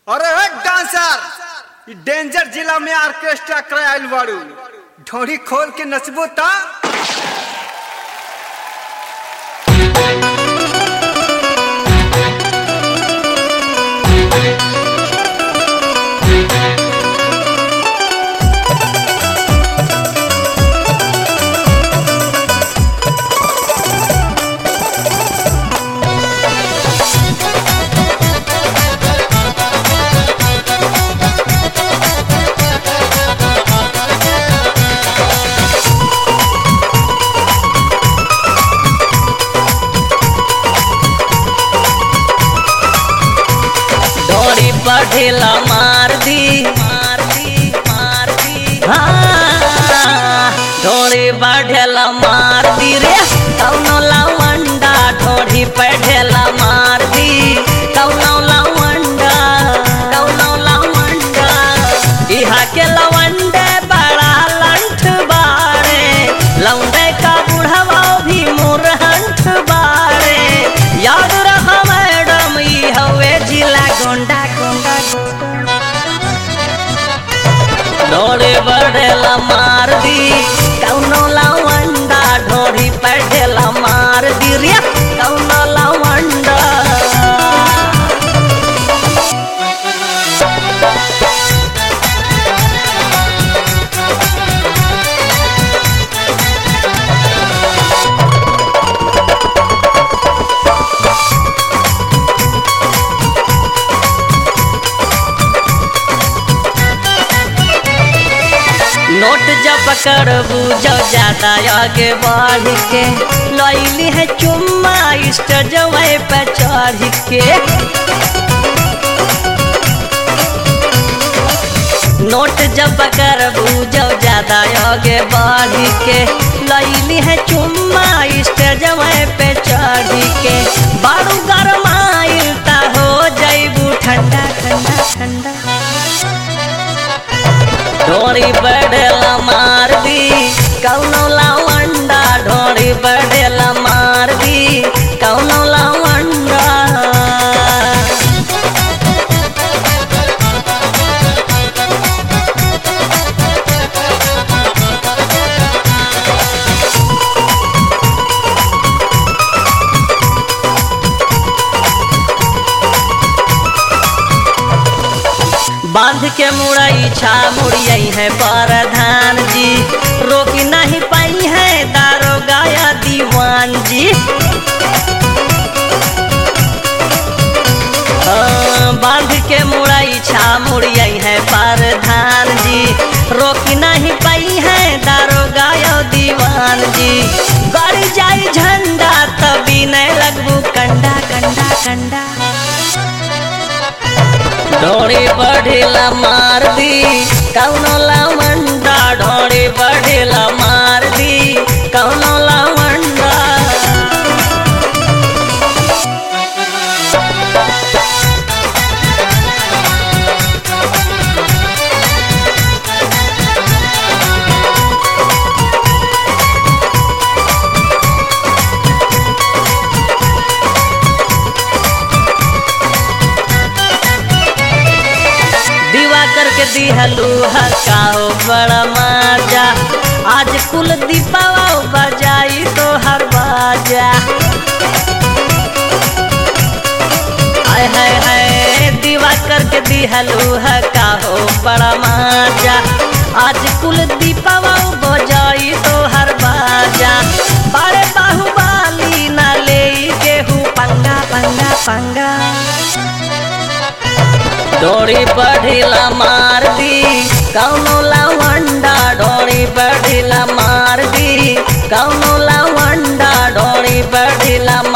अरे एक डांसर ई डेंजर जिला में ऑर्केस्ट्रा करायल बाड़ू ढोड़ी खोल के नचबो ता डोरी बढ़ेला मार दी मार दी मार दी हाँ डोरी बढ़ेला मार दी रे कौनो लवंडा डोरी बढ़ेला मार दी कौनो लवंडा कौनो लवंडा इहा के लवंडे बड़ा लंठ बाड़े लौंडे का बुढ़वा भी मुरहंठ बाड़े याद रह मैडम ई हवे जिला गोंडा गोंडा डोरे बढ़ेला मार दी कौनो लवंडा ढोरी बढ़ेला मार दी रे कौनो लवंडा नोट जब करबू जो ज्यादा आगे बढ़ के लैली है चुम्मा स्टेजवे पे चढ़ के नोट जब करबू जो ज्यादा आगे बढ़ के लैली है चुम्मा स्टेजवे पे चढ़ के बारू गरमाइल ता हो जैबू ठंडा ठंडा ठंडा ढोरी बढ़ेला मार दी कौनो लवंडा ढोरी बढ़ेला मार दी कौनो लवंडा बांध के मुड़ई छा मुड़ियई है प्रधान जी रोकी नहीं पाई है दारोगा या दीवान जी हाँ, बांध के मुड़ई छा मुड़ियई है प्रधान जी रोकी नहीं पाई है दारोगा या दीवान जी गड़ी जाई झंडा तभी नहीं लगबू कंडा कंडा कंडा ढोड़ी बढ़ेला मार दी कौनो लवंडा ढोड़ी बढ़ेला मार दी कौनो लवंडा दीवा करके दिहलू हकाओ बड़ा माजा आज कुल दीपावा बजाई तो हर बाजा हाय हाय हाय दीवा करके दिहलू हकाओ बड़ा माजा आज कुल दीपावा बजाई तो हर बाजा बड़े बाहुबाली ना ले गेहूँ पंगा पंगा पंगा डोरी बढ़िला मार दी कौनो लवंडा डोरी बढ़िला मार दी कौनो लवंडा डोरी बढ़िला